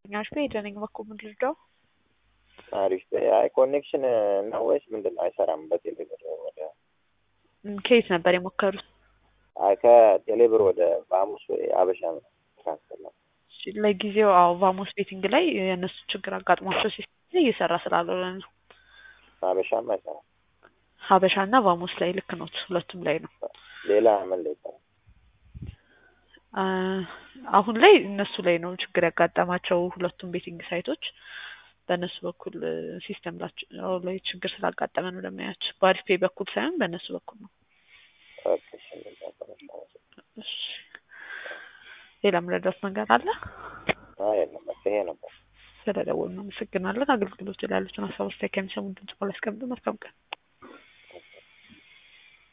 ኛሽ ሄደ ነኝ በኩል ምን ልርዳው? አሪፍ አይ ኮኔክሽን ነው ወይስ ምንድን ነው? አይሰራም በቴሌብር ወደ ከየት ነበር የሞከሩት? አይ ከቴሌብር ወደ ቫሙስ ወይ አበሻ ነው ትራንስፈር ነው። እሺ፣ ለጊዜው አዎ ቫሞስ ቤቲንግ ላይ የእነሱ ችግር አጋጥሟቸው ሲስተም እየሰራ ስላልሆነ ነው። አበሻም አይሰራም። ሀበሻ እና ቫሞስ ላይ ልክ ነው፣ ሁለቱም ላይ ነው። ሌላ ምን ላይ ይሰራል? አ፣ አሁን ላይ እነሱ ላይ ነው ችግር ያጋጠማቸው ሁለቱም ቤቲንግ ሳይቶች በእነሱ በኩል ሲስተም ላይ ችግር ስላጋጠመ ነው ለማያች በአሪፍ ፔይ በኩል ሳይሆን በእነሱ በኩል ነው። ኦኬ፣ እሺ፣ እንደዛ ከሆነ እሺ፣ ሌላ ምረዳት ነገር አለ? አይ የለም፣ በቃ ይሄ ነበር። ስለደወሉ አመሰግናለን። አገልግሎት ላይ ያሉትን ሀሳብ አስተያየት ከሚሰሙ ድምጽ ላይ ያስቀምጡ። መልካም ቀን።